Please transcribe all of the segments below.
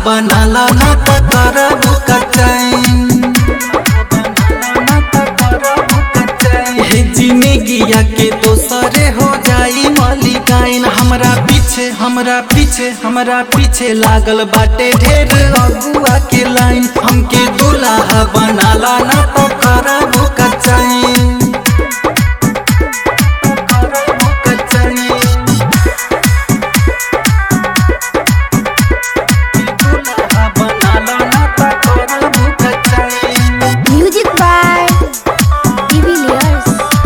बनाला ना त करब कचैन हे जिंदगिया के दोसरे हो जाई मलिकाइन हमरा पीछे हमरा पीछे हमरा पीछे लागल बाटे ढेर अगुआ के लाइन हमके दुल्हा बनाला ना तो करब कचैन दुल्हा बनाला ना तो करब कचैन Music by Divilliers.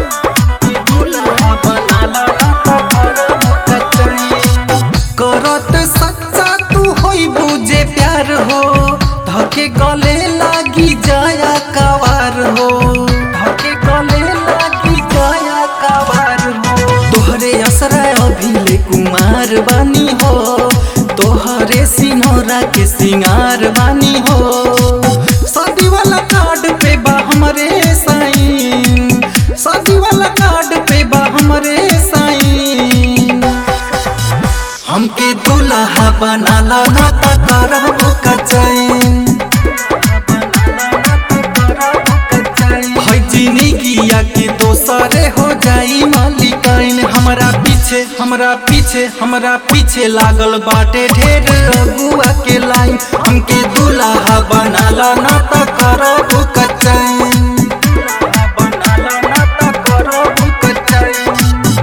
करत सच्चा तू होई बुझे प्यार हो धके गले लागी जाया कवार हो धके गले लागी जाया कवार हो तोहरे असरा अभिले कुमार बानी हो तोहरे सिनोरा के सिंगार बानी हो शादी वाला कार्ड पे बा हमरे साइन शादी वाला कार्ड पे बा हमरे साइन हमके दुल्हा बनाला ना त करब कचैन है जिंदगिया के दोसरे हो जाई मालिकाइन हमरा पीछे हमरा पीछे हमरा पीछे लागल बाटे ढेर अगुआ के लाइन हमके दुल्हा बनाला ना त करब कचैन बनाला ना त करब कचैन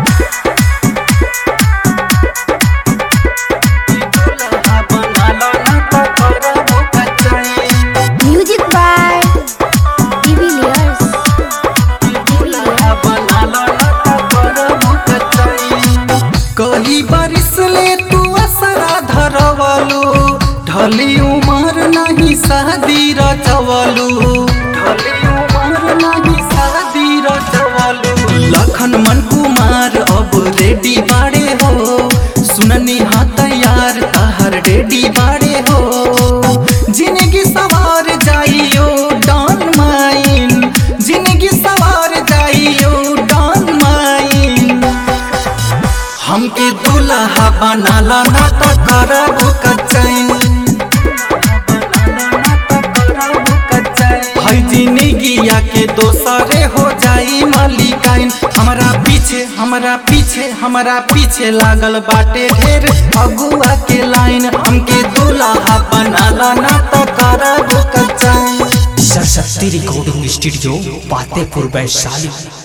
दुल्हा बनाला ना त करब कचैन Music by Divilliers. कही बारिश ले तू असरा धरवलू ढली उमर नहीं शादी रचवलू ढली उमर नहीं शादी रचवलू लखन मन कुमार अब रेडी बाड़े हो सुननी हाँ तैयार तहर रेडी बाड़े हो जिंदगी सवार जाइयो डॉन माइन जिंदगी सवार जाइयो डॉन माइन हमके दुल्हा बनाला ना त करब कचैन है जिंदगिया के दोसरे हो जाई मालिकाइन हमरा पीछे हमरा पीछे हमरा पीछे लागल बाटे ढेर अगुआ के लाइन हमके दुल्हा बनाला ना त करब कचैन सरस्वती रिकॉर्डिंग स्टूडियो फतेहपुर वैशाली